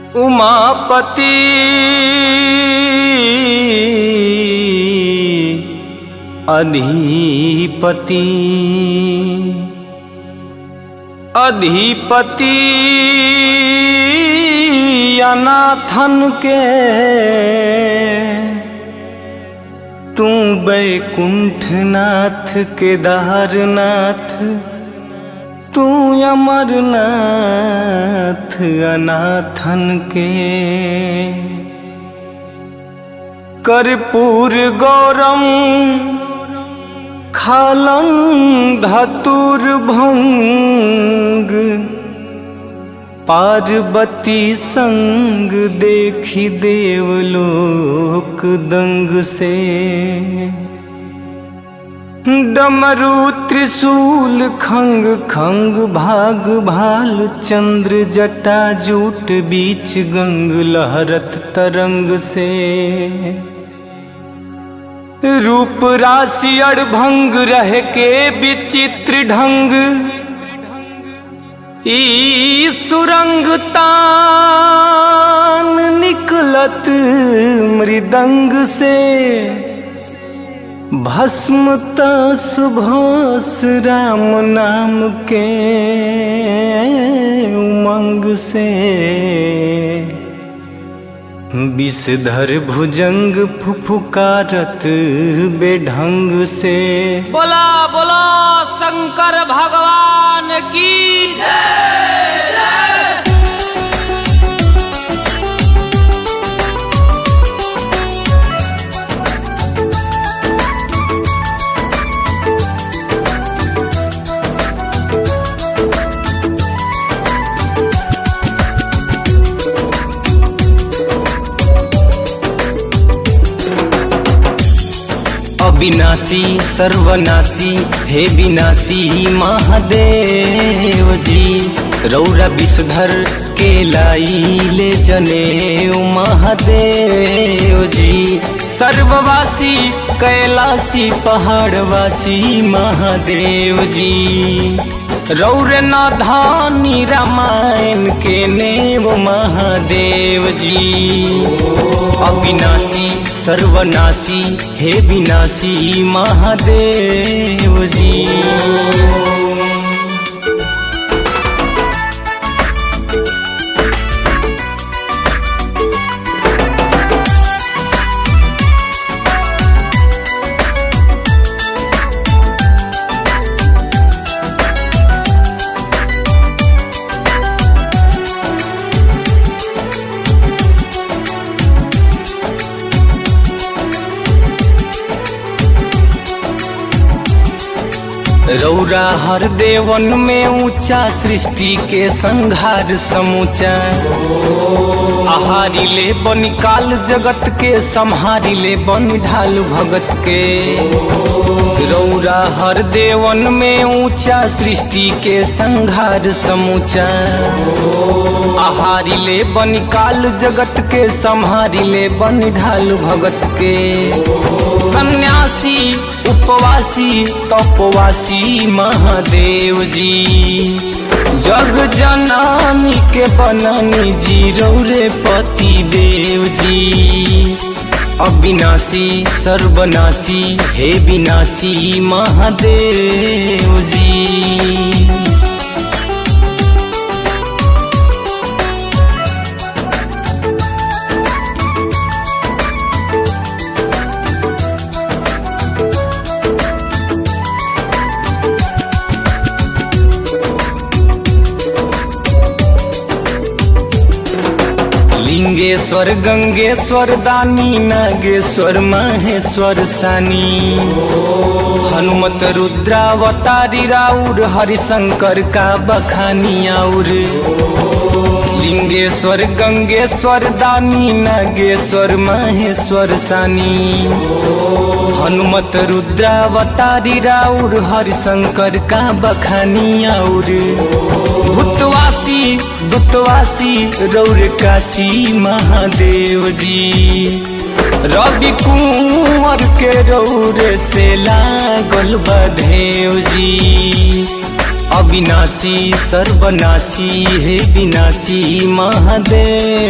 उमापति अधिपति अधिपति अनाथन के तू बैकुंठनाथ केदारनाथ तू अमरनाथ अनाथन के कर्पूर गौरम खालम धतुर भंग पार्वती संग देखी देवलोक दंग से डमरू त्रिशूल खंग खंग भाग भाल चंद्र जटा जूट बीच गंग लहरत तरंग से रूप राशि अड़भंग रह के विचित्र ढंग ई सुरंग तान निकलत मृदंग से भस्मत सुभाष राम नाम के उमंग से विषधर भुजंग फुफुकारत बेढंग से बोला बोला शंकर भगवान की अविनाशी सर्वनाशी हे विनाशी महादेव जी रौरा विषधर के लाई ले जने महादेव जी सर्ववासी कैलाशी पहाड़वासी महादेव जी रौर नाधानी रामायण के नेव महादेव जी अविनाशी सर्वनाशी हे विनाशी महादेव जी रौरा हर देवन में ऊंचा सृष्टि के संघार समूचा आहारी ले बन काल जगत के संहारी ले बन ढाल भगत के रौरा हर देवन में ऊंचा सृष्टि के संघार समूचा आहारी ले बन काल जगत के संहारी ले बन ढाल भगत के सन्यासी उपवासी तपवासी महादेव जी जग जनानी के बननी जी रौरे पति देव जी अविनाशी सर्वनाशी हे विनाशी महादेव जी लिंगेश्वर गंगेश्वर दानी नागेश्वर महेश्वर सानी हनुमत रुद्रावतारी राउर हरिशंकर का बखानी आउर लिंगेश्वर गंगेश्वर दानी नागेश्वर महेश्वर सानी हनुमत रुद्रावतारी राउर हरिशंकर का बखानी आउर भूतवासी दुतवासी रौर काशी महादेव जी रवि कुंवर के रौर से लागल बधेव जी अविनाशी सर्वनाशी हे विनाशी महादेव